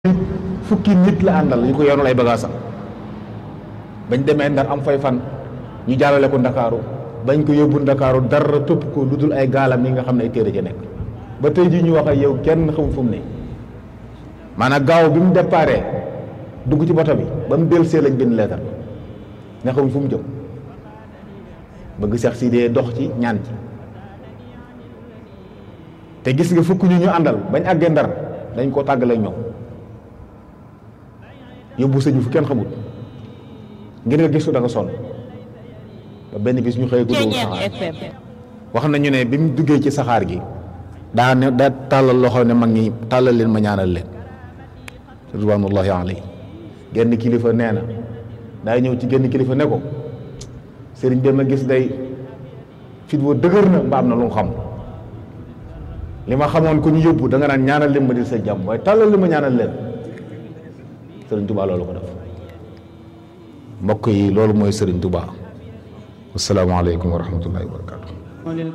fukki nit la àndal yu ko yoonal ay bagaasam bañ demee ndar am fay fan ñu jàllale ko ndakaaru bañ ko yóbbu ndakaaru dara topp ko lu dul ay gaalam yi nga xam ne ay téere ci nekk ba tey jii ñu wax ak yow kenn xamul fu mu ne maanaam gaaw bi mu déparé dugg ci boto bi ba mu dellusee lañ bind leetar nga xamul fu mu jëm bëgg seex si dee dox ci ñaan ci te gis nga fukk ñu ñu àndal bañ àggee ndar dañ koo tàggale ñoom yóbbu sëñ bi fu kenn xamul ngir nga gisu da nga sonn ba benn bis ñu xëy ko dugg saxaar wax nañu ne bi mu duggee ci saxaar gi daa ne daa tàllal loxo ne mag ñi tàllal leen ma ñaanal leen ridwanullahi alayhi genn kilifa nee na daay ñëw ci genn kilifa ne ko sëriñ bi ma gis day fit woo dëgër na mba am na lu mu xam li ma xamoon ko ñu yóbbu da nga naan ñaanal leen ma di sa jàmm waaye tàllal li ma ñaanal leen sëriñ Tuubaa loolu ko def mbokk yi loolu mooy sëriñ Tuubaa asalaamaaleykum wa rahmatullahi wa barakatu